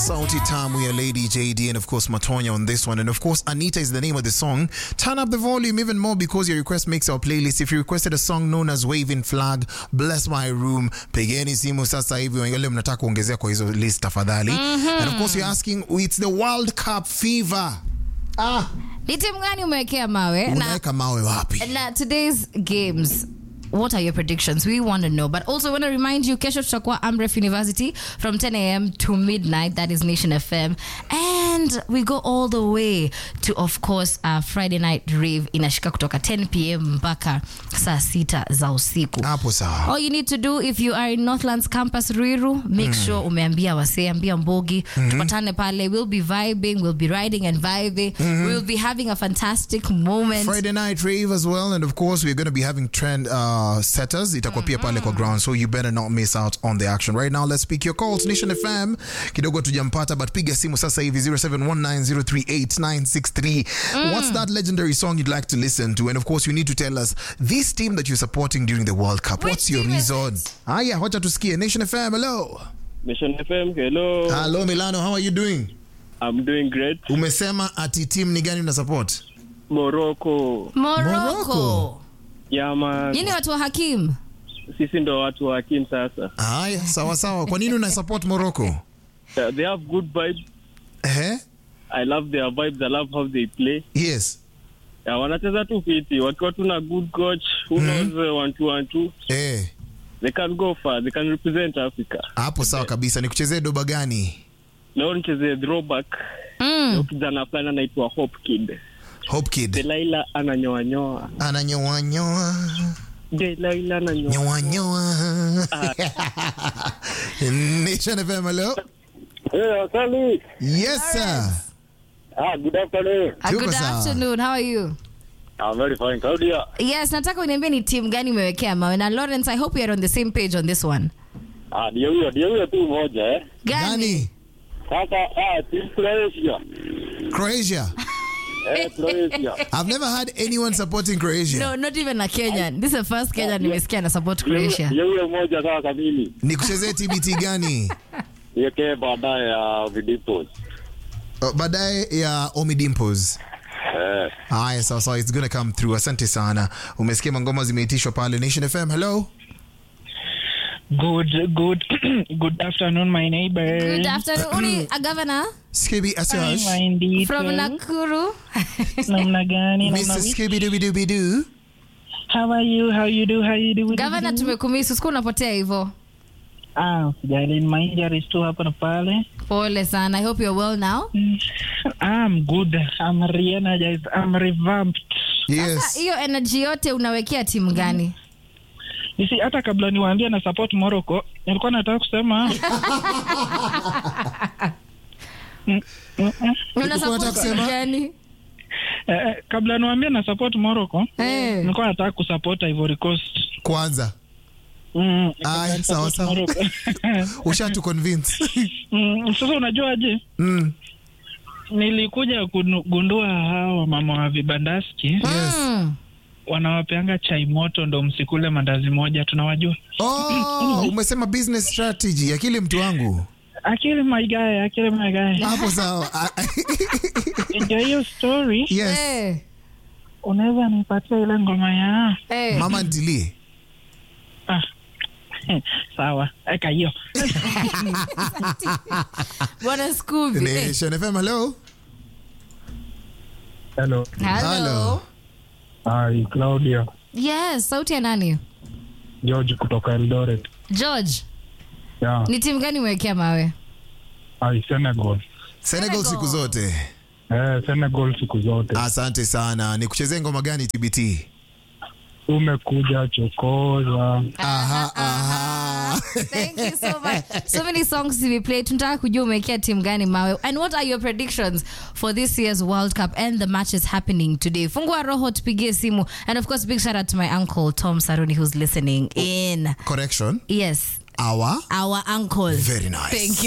Sauti Tamu ya Lady JD and of course Matonya on this one. And of course Anita is the name of the song. Turn up the volume even more because your request makes our playlist. If you requested a song known as Waving Flag, Bless My Room, pigeni simu sasa hivi wale mnataka kuongezea kwa hizo list tafadhali. And of course you're asking, it's the World Cup fever. Ah, Ni timu gani umewekea mawe? Na, unaweka mawe wapi? na today's games what are your predictions we want to know but also want to remind you kesho tutakuwa amref university from 10 a.m to midnight that is nation fm and we go all the way to of course uh, friday night rave inashika kutoka 10 pm mpaka saa sita za usiku Hapo sawa. all you need to do if you are in northlands campus ruiru make sure umeambia wasee ambia mbogi tupatane pale we'll be vibing we'll be riding and vibing we'll be having a fantastic moment Friday night rave as well, and of course we're going to be having trend uh, setters. Itakuwa pia pale kwa ground, so you better not miss out on the action. Right now, let's pick your calls. Nation FM kidogo tujampata, but piga simu sasa hivi 0719038963. What's that legendary song you'd like to listen to? And of course, you need to tell us this team that you're supporting during the World Cup. Which What's your team is reason? it? Haya, wacha tusikie. Nation FM, hello. Mission FM, hello. Hello Milano, how are you doing? I'm doing great. Umesema ati team ni gani una support? Morocco. morocco Morocco. Yeah, man. nyini watu wa hakim Sisi ndo watu wa Kim sasa. Haya, sawa sawa. Kwa nini una support Morocco? Uh, They have good vibes. Eh? I love their vibes. I love how they play. Yes. Yeah, wanacheza tu fiti. Wakiwa tu na good coach who knows uh, one two one two. Eh. They can go far. They can represent Africa. hapo sawa kabisa nikuchezee doba gani Leo nicheze throwback. mm. Leo kijana fulani anaitwa Hope Kid. hope kid Delaila ananyoanyoa. ananyoanyoa Delaila ananyoa. nyoanyoa nation fm hello Hey, Sally. yes sir Ah, good afternoon. Uh, Tuko good sawa. afternoon how are you I'm very fine. Claudia. yes nataka uniambie ni timu gani umewekea mawe na lawrence i hope we are on the same page on this one Ah, ndio huyo, ndio huyo tu moja eh. gani Sasa ah, team Croatia. croatia Eh, Croatia. i've never had anyone supporting croatia no not even a kenyan this is the first kenyan nimesikia na support Ndio huyo- croatia Ndio huyo moja sasa mimi. nikuchezee tbt gani Niwekee baadaye ya Vidipos. Uh, baadaye ya omi dimples Eh. haya sawa sawa it's gonna come through asante sana umesikia mangoma zimeitishwa pale nation fm hello Good, good, good afternoon, my neighbor. good afternoon uni a governor skibi Hi, asash my indeed. from nakuru Namna gani? mr Namna vipi? skibi dooby dooby doo How are you? How you do? How you do? governor tumekumisi siku unapotea hivyo Ah, usijali, my injuries tu hapa na pale. pole sana i hope you're well now I'm good. I'm re-energized. I'm revamped. yes hiyo energy yote unawekea timu gani You see, hata kabla niwaambie na support Morocco, nilikuwa nataka kusema Mm, mm, mm. una unataka support kusema? timu gani Eh, eh, kabla niwaambie na support Morocco, Eh. nilikuwa nataka kusupport Ivory Coast. kwanza Mm, Aya, sawa, support sawa. Morocco. ushatu convince Mm, sasa unajuaje? mm. nilikuja kugundua hawa mama wa vibandaski Yes. Mm. wanawapeanga chai moto ndo msikule mandazi moja tunawajua Oh, umesema business strategy akili mtu wangu akili maigae akili maigae hapo sawa ndio hiyo story yes Eh, unaweza nipatia ile ngoma ya eh. mama ntilie ah. sawa eka hiyo bwana Scooby. Eh, nation fm hello Hello. hello. Hello. Hi, Claudia. yes sauti ya nani George kutoka Eldoret. george Yeah. ni timu gani umewekea mawe Hi, Senegal. senegal siku zote Eh, Senegal siku zote. asante sana ni kuchezea ngoma gani tbt Umekuja chokoza. aha aha Thank you so much. So many songs to be played. Tunataka kujua umewekea timu gani mawe. And what are your predictions for this year's World Cup and the matches happening today? Fungua roho tupigie simu. And of course, big shout out to my uncle Tom Saruni who's listening in. correction Yes, our our uncle. Very nice. Thank you.